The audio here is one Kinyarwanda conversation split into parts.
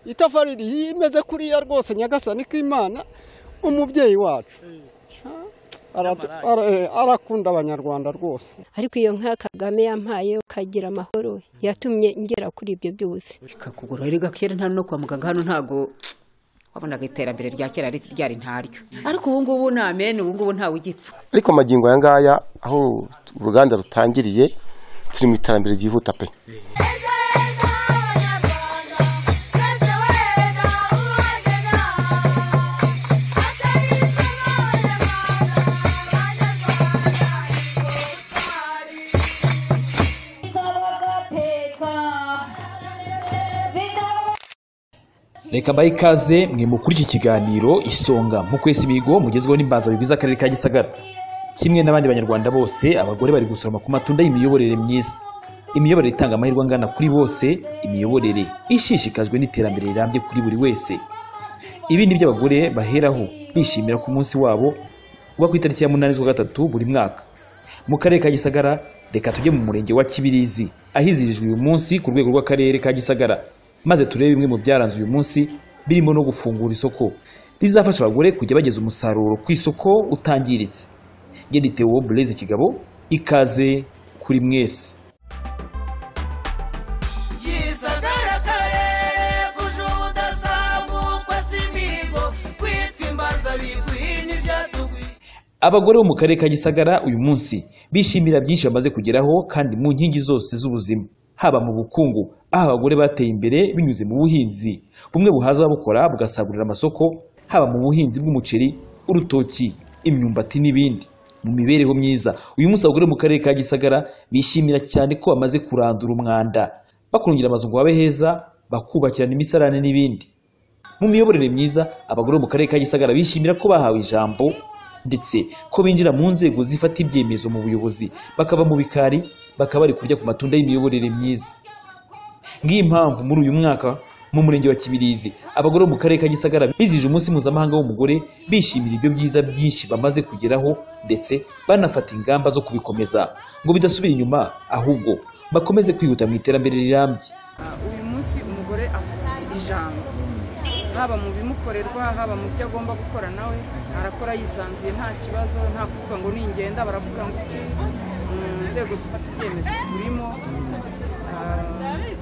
itafari imeze kuriya rwose nyagasani k'imana umubyeyi wacu Aratu- ara- eh, arakunda abanyarwanda rwose ariko iyo nka kagame yampaye ukagira amahoro yatumye ngera kuri ibyo byose ikakugura erega kera nta no kwa muganga hano ntago wabonaga iterambere rya kera ri- ryari ntaryo ariko ubu ngubu ni amene ubu ngubu ntawe ugipfa ariko amagingo aya ngaya aho uruganda rutangiriye turi mu iterambere ryihuta pe reka bahe ikaze mwe mukuri iki kiganiro isonga mu kwesa imihigo mugezweho n'imbanza bigize akarere ka gisagara kimwe n'abandi banyarwanda bose abagore bari gusoroma ku matunda y'imiyoborere myiza imiyoborere itanga amahirwe angana kuri bose imiyoborere ishishikajwe n'iterambere rirambye kuri buri wese ibi ni byo abagore baheraho bishimira ku munsi wabo uba ku itariki ya munani z'ukwa gatatu buri mwaka mu karere ka gisagara reka tujye mu murenge wa kibirizi ahizihijwe uyu munsi ku rwego rw'akarere ka gisagara maze turebe bimwe mu byaranze uyu munsi birimo no gufungura isoko rizafasha abagore kujya bageza umusaruro ku isoko utangiritse ngende Theo Blaise kigabo ikaze kuri mwese yisagaragare kuje ubudasabukwa si imihigo kwitwa imbanza biguhi n'ibyatugwiye Abagore bo mu karere ka Gisagara uyu munsi bishimira byinshi bamaze kugeraho kandi mu nkingi zose z'ubuzima haba mu bukungu aho abagore bateye imbere binyuze mu buhinzi bumwe buhaza ababukora bugasagurira amasoko haba mu buhinzi bw'umuceri urutoki imyumbati n'ibindi mu mibereho myiza uyu munsi abagore bo mu karere ka Gisagara bishimira cyane ko bamaze kurandura umwanda bakurungira amazu ngo babe heza bakubakirana imisarane n'ibindi mu miyoborere myiza abagore bo mu karere ka Gisagara bishimira ko bahawe ijambo ndetse ko binjira mu nzego zifata ibyemezo mu buyobozi bakava mu bikari bakaba bari kurya ku matunda y'imiyoborere myiza ngiyi mpamvu muri uyu mwaka mu murenge wa Kibirizi abagore bo mu karere ka Gisagara bizije umunsi mpuzamahanga w'umugore bishimira ibyo byiza byinshi bamaze kugeraho ndetse banafata ingamba zo kubikomeza ngo bidasubira inyuma ahubwo bakomeze kwihuta mu iterambere rirambye uyu munsi umugore afite ijambo haba mu bimukorerwa haba mu byo agomba gukora nawe arakora yisanzuye nta kibazo nta kuvuga ngo ningenda baravuga ngo iki mu nzego zifata ibyemezo turimo ah,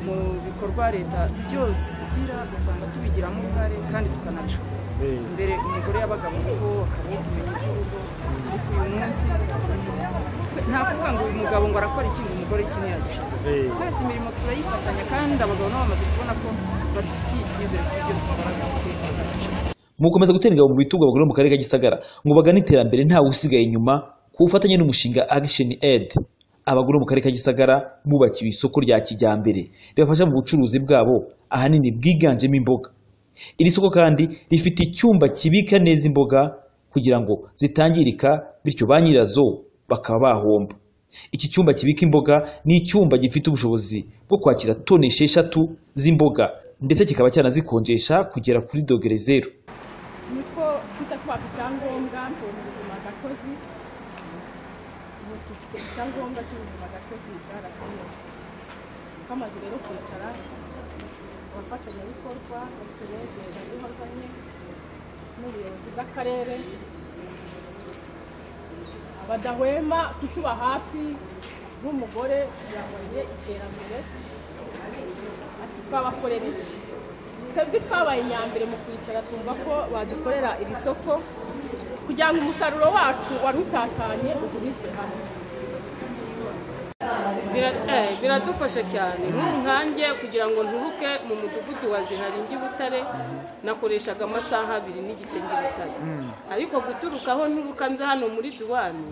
mu bikorwa leta byose igira usanga tubigiramo uruhare kandi tukanabishobora mbere umugore yabaga mu rugo akaba utumenya iby'urugo ariko uyu munsi nta kuvuga ngo uyu mugabo ngo arakora iki ngo umugore iki ntiyabishobora twese imirimo turayifatanya kandi abagabo nabo bamaze kubona ko badufitiye icyizere cy'ibyo dukora dufite mukomeza gutera ingabo mu bitugu abagore bo mu karere ka Gisagara ngo bagane iterambere ntawe usigaye inyuma ku bufatanye n'umushinga Action Aid abagore bo mu karere ka Gisagara bubakiwe isoko rya kijyambere ribafasha mu bucuruzi bwabo ahanini bwiganjemo imboga iri soko kandi rifite icyumba kibika neza imboga kugira ngo zitangirika bityo ba nyirazo bakaba bahomba iki cyumba kibika imboga ni icyumba gifite ubushobozi bwo kwakira toni esheshatu z'imboga ndetse kikaba cyanazikonjesha kugera kuri dogere zeru niko twita kwaka icyangombwa cy'ubuzima gatozi ubu dufite icyangombwa cy'ubuzima gatozi cyarasiye twamaze rero kwicara abafatanyabikorwa batubegera ibikorwa nke n'ubuyobozi bw'akarere badahwema kutuba hafi nk'umugore yabonye iterambere ati twabakorera iki twebwe twabaye inyambere mu kwicara twumva ko badukorera iri soko kugira ngo umusaruro wacu wari utakanye ugurizwe hamwe Bira- eh, biradufasha cyane nk'ubu nkanjye kugira ngo nturuke mu mudugudu wa zihari njye i butare nakoreshaga amasaha abiri n'igice njye i butare ariko guturuka aho nturuka nza hano muri duwani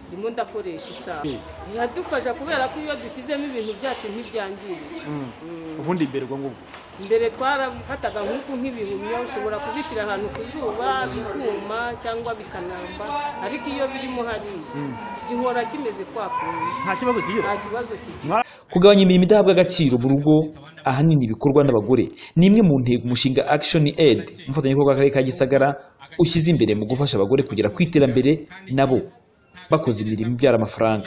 ndimo ndakoresha isaha biradufasha kubera ko iyo dushyizemo ibintu byacu ntibyangirika ubundi imbere ubwo ngubwo mbere twarabifataga nk'uku nk'ibihumyo ushobora kubishyira ahantu ku zuba bikuma cyangwa bikanamba ariko iyo birimo hariya gihora kimeze kwa kundi nta kibazo kigira nta kibazo kigira kugabanya imirimo idahabwa agaciro mu rugo ahanini ibikorwa n'abagore ni imwe mu ntego umushinga action aid umufatanyabikorwa w'akarere ka gisagara ushyize imbere mu gufasha abagore kugera ku iterambere nabo bakoze imirimo ibyara amafaranga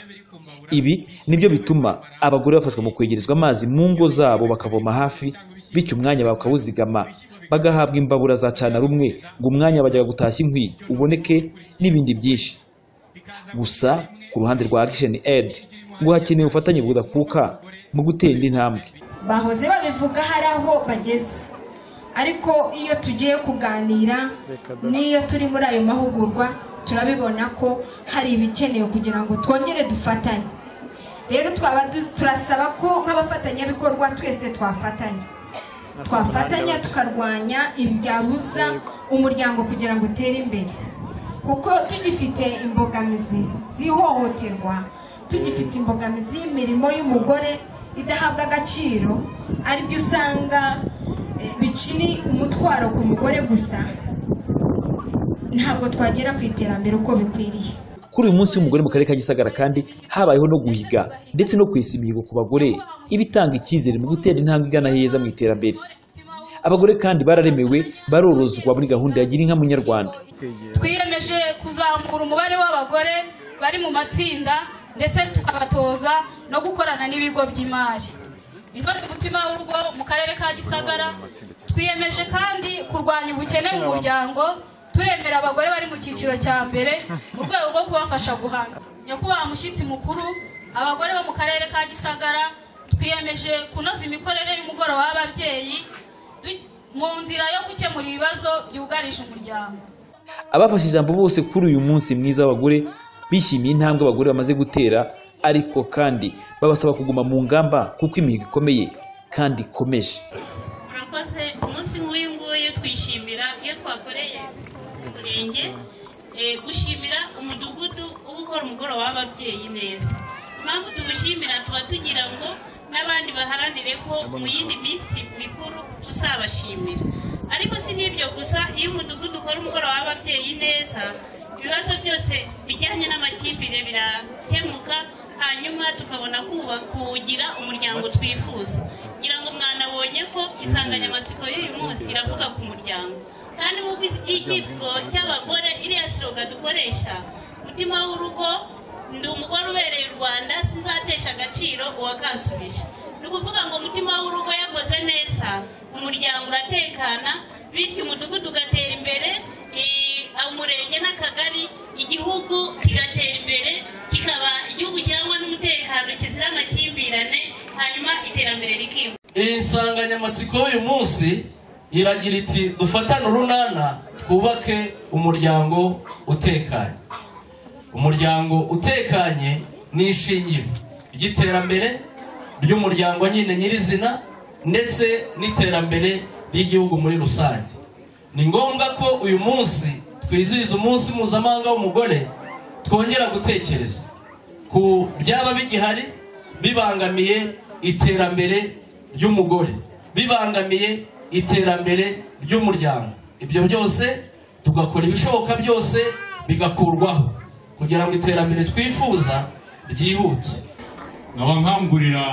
ibi nibyo bituma abagore bafashwa mu kwegerezwa amazi mu ngo zabo bakavoma hafi bityo umwanya bakawuzigama bagahabwa imbabura za cana rumwe ngo umwanya bajyaga gutashya inkwi uboneke n'ibindi byinshi gusa ku ruhande rwa action aid ngo hakenewe ubufatanye budakuka mu gutera intambwe bahoze babivuga hari aho bageze ariko iyo tugiye kuganira n'iyo turi muri ayo mahugurwa turabibona ko hari ibikenewe kugira ngo twongere dufatanye rero twaba du- turasaba ko nk'abafatanyabikorwa twese twafatanya twafatanya tukarwanya ibyabuza umuryango kugira ngo utere imbere kuko tugifite imbogamizi z'ihohoterwa tugifite imbogamizi y'imirimo y'umugore idahabwa agaciro aribyo usanga eh, bikiri umutwaro ku mugore gusa ntabwo twagera ku iterambere uko bikwiriye kuri uyu munsi w'umugore mu karere ka gisagara kandi habayeho no guhiga ndetse no kwesa imihigo ku bagore ibitanga icyizere mu gutera intambwe igana heza mu iterambere abagore kandi bararemewe barorozwa muri gahunda ya gira inka munyarwanda twiyemeje kuzamura umubare w'abagore bari mu matsinda ndetse tukabatoza no gukorana n'ibigo by'imari intore mutima w'urugo mu karere ka gisagara twiyemeje kandi kurwanya ubukene mu muryango turemera abagore bari mu cyiciro cya mbere mu rwego rwo kubafasha guhanga nyakubahwa mushyitsi mukuru abagore bo mu karere ka gisagara twiyemeje kunoza imikorere y'umugoroba w'ababyeyi du- mu nzira yo gukemura ibibazo byugarije umuryango abafashe ijambo bose kuri uyu munsi mwiza w'abagore bishimiye intambwe abagore bamaze gutera ariko kandi babasaba kuguma mu ngamba kuko imihigo ikomeye kandi ikomeje murakoze umunsi nk'uyu nguyu twishimira iyo twakoreye umurenge eh, gushimira umudugudu uba ukora umugoroba w'ababyeyi neza impamvu tuwushimira tuba tugira ngo n'abandi baharanire ko mu yindi minsi mikuru tuzabashimira ariko si n'ibyo gusa iyo umudugudu ukora umugoroba w'ababyeyi neza ibibazo byose bijyanye n'amakimbire birakemuka hanyuma tukabona kuba- kuwugira umuryango twifuza ngira ngo mwanabonye ko insanganyamatsiko y'uyu munsi iravuga ku muryango kandi nk'uko ikivugo cy'abagore iriya siroga dukoresha mutima w'urugo ndi umugore ubereye u rwanda sinzatesha agaciro uwakansubije ni ukuvuga ngo umutima w'urugo yakoze neza umuryango uratekana bityo umudugudu ugatera imbere i- umurenge n'akagari igihugu kigatera imbere kikaba igihugu kirangwa n'umutekano kizira amakimbirane hanyuma iterambere rikihuta iyi nsanganyamatsiko y'uyu munsi iragira iti dufatane urunana twubake umuryango utekanye umuryango utekanye ni ishingiro ry'iterambere ry'umuryango nyine nyirizina ndetse n'iterambere ry'igihugu muri rusange ni ngombwa ko uyu munsi twizihiza umunsi mpuzamahanga w'umugore twongera gutekereza ku byaba bigihari bibangamiye iterambere ry'umugore bibangamiye iterambere ry'umuryango ibyo byose tugakora ibishoboka byose bigakurwaho kugira ngo iterambere twifuza ryihute nkaba nkangurira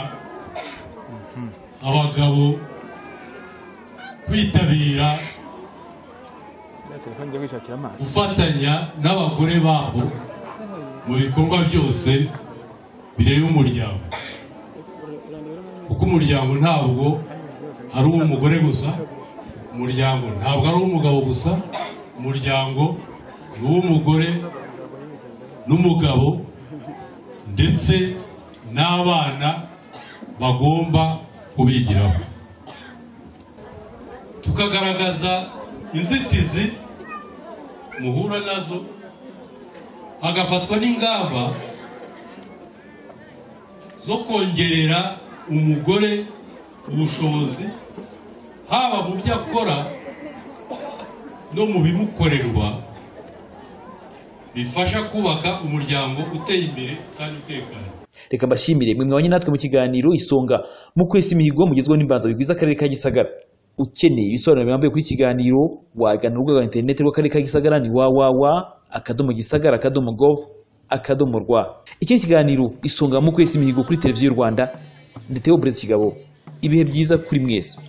abagabo kwitabira telefone njya kwishakira amazi gufatanya n'abagore babo mu bikorwa byose bireba umuryango kuko umuryango ntabwo ari uw'umugore gusa umuryango ntabwo ari uw'umugabo gusa umuryango ni uw'umugore n'umugabo ndetse n'abana bagomba kubigiraho tukagaragaza inzitizi muhura nazo hagafatwa n'ingamba zo kongerera umugore ubushobozi haba mu byo akora no mu bimukorerwa bifasha kubaka umuryango uteye imbere kandi utekanye reka mbashimire mwe mwabanye natwe mu kiganiro isonga mu kwesa imihigo mugezweho n'imbanza bigwiza akarere ka gisagara ukeneye ibisobanuro birambuye kuri iki kiganiro wagana urubuga rwa interineti rw'akarere ka gisagara ni www akadomo gisagara akadomo gov akadomo rwa iki ni ikiganiro isonga mu kwesa imihigo kuri televiziyo y'u rwanda ndetse Perezida kigabo ibihe byiza kuri mwese